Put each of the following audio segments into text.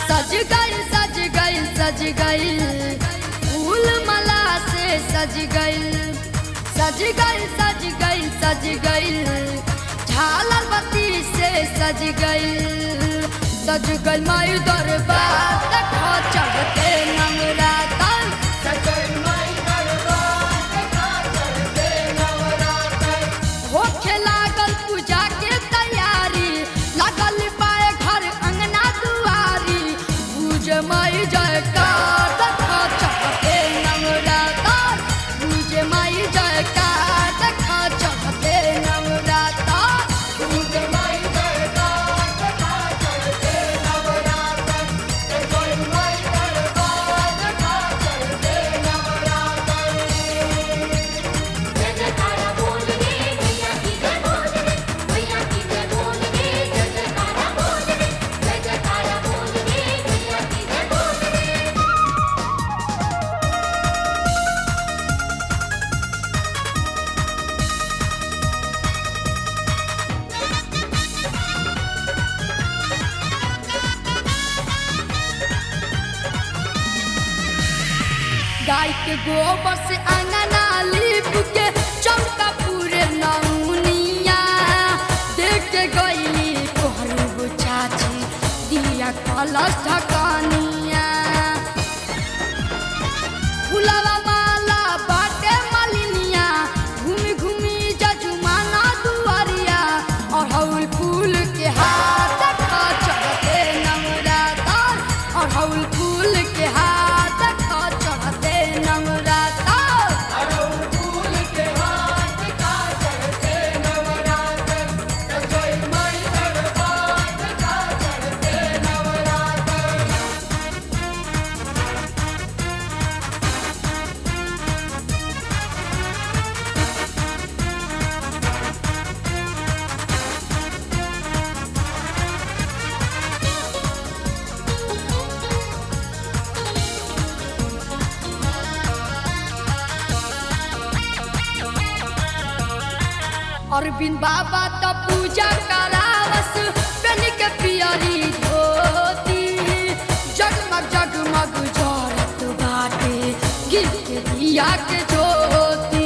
सज गइल सज गइल सज गइल फूल माला से सज गइल सज गइल सज गइल सज गइल झालर बत्ती से सज गइल सज गइल माई दरबार देखो चढ़ते नवरातन होखे लागल पूजा के तैयारी लागल पाए घर अंगना दुआरी पूज माई जयकार देखा चढ़ते नवरातर पूज माई जयकार देखा चढ़ते नवरातर पूज माई जयकार देखा चढ़ते नवरातर जय माई दरबार देखा चढ़ते नवरातर जय जयकारा बोल रे मैया की जय बोल रे मैया की जय बोल रे जय जयकारा बोल रे जय जयकारा बोल रे मैया की जय बोल रे गाय के गोबर से अंगना लीप के चौका पूरे नौनिया देख के गई कोहरू चाची दिया कलश ढकानिया फुलवा माला बाटे मालिनिया घूमी घूमी जजुमाना दुआरिया और हौल फूल के हाथ खा चढ़ते नवरातर और हौल फूल के हाथ खा चढ़ते नवरातर अरविंद बाबा तो पूजा करावस पेन के पियरी धोती जगमग जगमग जरत बाटे गिर के दिया के ज्योति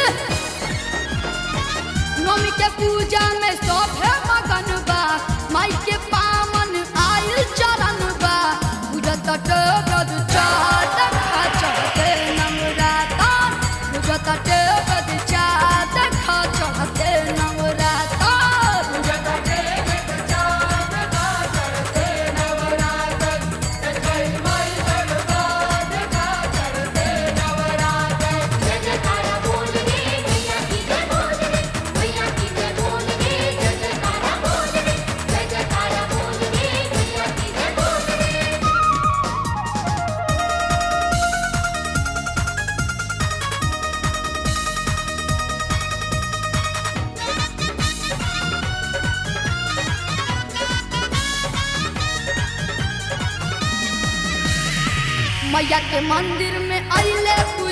नवमी के पूजा में सभे मगन बा माई के पावन आयल चरण बा पूजा तट गद चाट खा चढ़ते नवरातर पूजा तट गद चाट खा चढ़ते नवरातर पूजा तट गद चाट खा चढ़ते नवरातर जय माई दरबार खा चढ़ते नवरातर जय जयकारा बोल रे मैया की जय बोल रे मैया की जय बोल रे जय जयकारा बोल रे जय जयकारा बोल रे मैया की जय बोल रे मैया के मंदिर में अइले पूजा